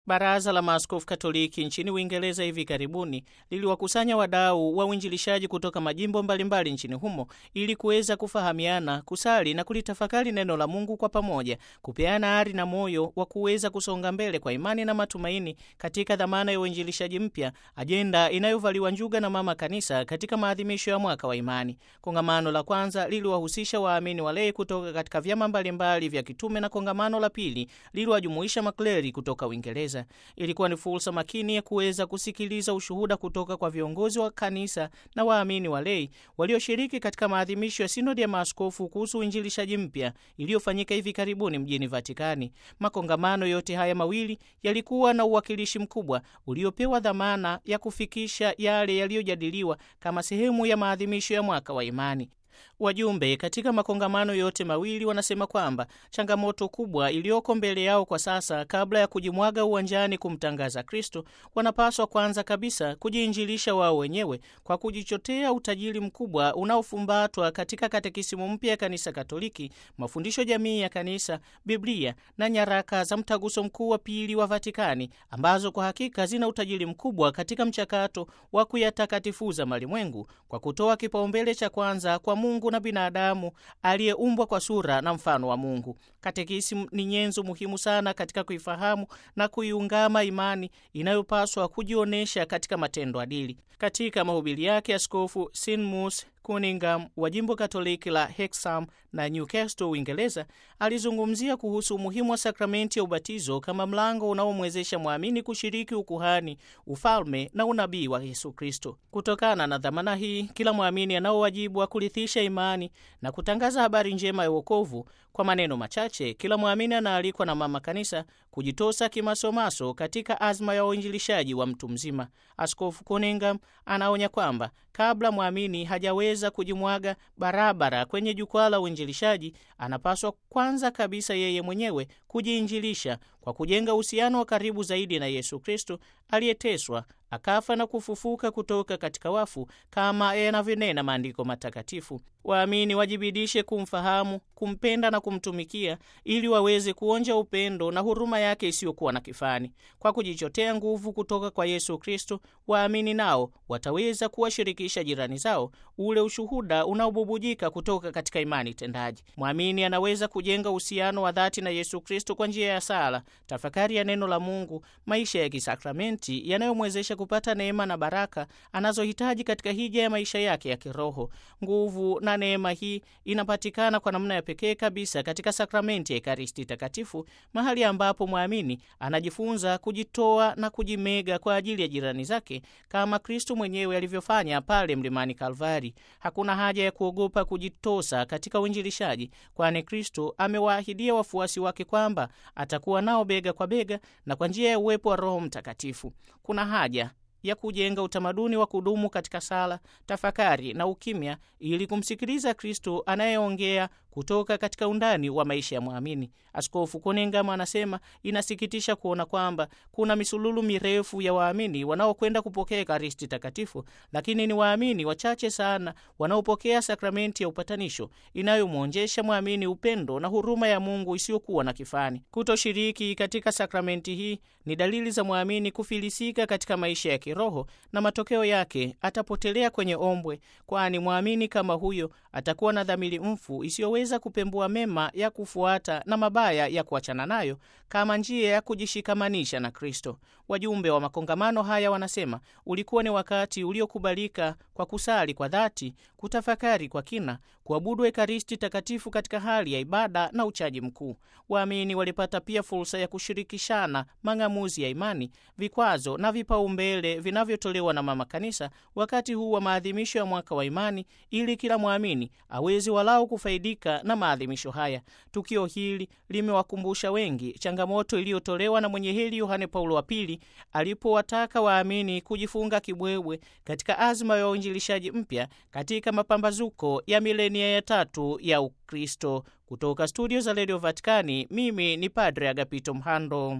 Baraza la Maaskofu Katoliki nchini Uingereza hivi karibuni liliwakusanya wadau wa uinjilishaji kutoka majimbo mbalimbali nchini humo ili kuweza kufahamiana, kusali na kulitafakari neno la Mungu kwa pamoja, kupeana ari na moyo wa kuweza kusonga mbele kwa imani na matumaini katika dhamana ya uinjilishaji mpya, ajenda inayovaliwa njuga na Mama Kanisa katika maadhimisho ya mwaka wa imani. Kongamano la kwanza liliwahusisha waamini walei kutoka katika vyama mbalimbali vya kitume na kongamano la pili liliwajumuisha makleri kutoka Uingereza. Ilikuwa ni fursa makini ya kuweza kusikiliza ushuhuda kutoka kwa viongozi wa kanisa na waamini walei walioshiriki katika maadhimisho ya sinodi ya maaskofu kuhusu uinjilishaji mpya iliyofanyika hivi karibuni mjini Vatikani. Makongamano yote haya mawili yalikuwa na uwakilishi mkubwa uliopewa dhamana ya kufikisha yale yaliyojadiliwa kama sehemu ya maadhimisho ya mwaka wa imani. Wajumbe katika makongamano yote mawili wanasema kwamba changamoto kubwa iliyoko mbele yao kwa sasa, kabla ya kujimwaga uwanjani kumtangaza Kristo, wanapaswa kwanza kabisa kujiinjilisha wao wenyewe kwa kujichotea utajiri mkubwa unaofumbatwa katika katekisimu mpya ya Kanisa Katoliki, mafundisho jamii ya Kanisa, Biblia na nyaraka za Mtaguso Mkuu wa Pili wa Vatikani, ambazo kwa hakika zina utajiri mkubwa katika mchakato wa kuyatakatifuza malimwengu kwa kutoa kipaumbele cha kwanza kwa Mungu na binadamu aliyeumbwa kwa sura na mfano wa Mungu. Katekisimu ni nyenzo muhimu sana katika kuifahamu na kuiungama imani inayopaswa kujionyesha katika matendo adili. Katika mahubiri yake, Askofu Sinmus Cunningham wa jimbo Katoliki la Hexham na Newcastle, Uingereza, alizungumzia kuhusu umuhimu wa sakramenti ya ubatizo kama mlango unaomwezesha mwamini kushiriki ukuhani, ufalme na unabii wa Yesu Kristo. Kutokana na dhamana hii, kila mwamini anao wajibu wa kurithisha imani na kutangaza habari njema ya wokovu. Kwa maneno machache, kila mwamini anaalikwa na Mama Kanisa kujitosa kimasomaso katika azma ya uinjilishaji wa mtu mzima. Askofu Cunningham anaonya kwamba kabla mwamini hajaweza kujimwaga barabara kwenye jukwaa la uinjilishaji, anapaswa kwanza kabisa yeye mwenyewe kujiinjilisha kwa kujenga uhusiano wa karibu zaidi na Yesu Kristo aliyeteswa akafa na kufufuka kutoka katika wafu kama yanavyonena maandiko matakatifu. Waamini wajibidishe kumfahamu, kumpenda na kumtumikia ili waweze kuonja upendo na huruma yake isiyokuwa na kifani. Kwa kujichotea nguvu kutoka kwa Yesu Kristo, waamini nao wataweza kuwashirikisha jirani zao ule ushuhuda unaobubujika kutoka katika imani tendaji. Mwamini anaweza kujenga uhusiano wa dhati na Yesu Kristo kwa njia ya sala, tafakari ya neno la Mungu, maisha ya kisakramenti yanayomwezesha kupata neema na baraka anazohitaji katika hija ya maisha yake ya kiroho. Nguvu na neema hii inapatikana kwa namna ya pekee kabisa katika sakramenti ya Ekaristi Takatifu, mahali ambapo mwamini anajifunza kujitoa na kujimega kwa ajili ya jirani zake kama Kristo mwenyewe alivyofanya pale mlimani Kalvari. Hakuna haja ya kuogopa kujitosa katika uinjilishaji, kwani Kristo amewaahidia wafuasi wake kwamba atakuwa nao bega kwa bega na kwa njia ya uwepo wa Roho Mtakatifu. Kuna haja ya kujenga utamaduni wa kudumu katika sala, tafakari na ukimya ili kumsikiliza Kristo anayeongea kutoka katika undani wa maisha ya mwamini. Askofu Cunningham anasema inasikitisha kuona kwamba kuna misululu mirefu ya waamini wanaokwenda kupokea Ekaristi Takatifu, lakini ni waamini wachache sana wanaopokea sakramenti ya upatanisho inayomwonjesha mwamini upendo na huruma ya Mungu isiyokuwa na kifani. Kutoshiriki katika sakramenti hii ni dalili za mwamini kufilisika katika maisha ya kiroho, na matokeo yake atapotelea kwenye ombwe, kwani mwamini kama huyo atakuwa na dhamiri mfu isiyoweza kupembua mema ya kufuata na mabaya ya kuachana nayo kama njia ya kujishikamanisha na Kristo. Wajumbe wa makongamano haya wanasema ulikuwa ni wakati uliokubalika kwa kusali kwa dhati, kutafakari kwa kina, kuabudu Ekaristi Takatifu katika hali ya ibada na uchaji mkuu. Waamini walipata pia fursa ya kushirikishana mang'amuzi ya imani, vikwazo na vipaumbele vinavyotolewa na Mama Kanisa wakati huu wa maadhimisho ya mwaka wa imani, ili kila mwamini awezi walau kufaidika na maadhimisho haya. Tukio hili limewakumbusha wengi changamoto iliyotolewa na mwenye heri Yohane Paulo wa Pili alipowataka waamini kujifunga kibwebwe katika azma ya uinjilishaji mpya katika mapambazuko ya milenia ya tatu ya Ukristo. Kutoka studio za redio Vatikani, mimi ni Padre Agapito Mhando.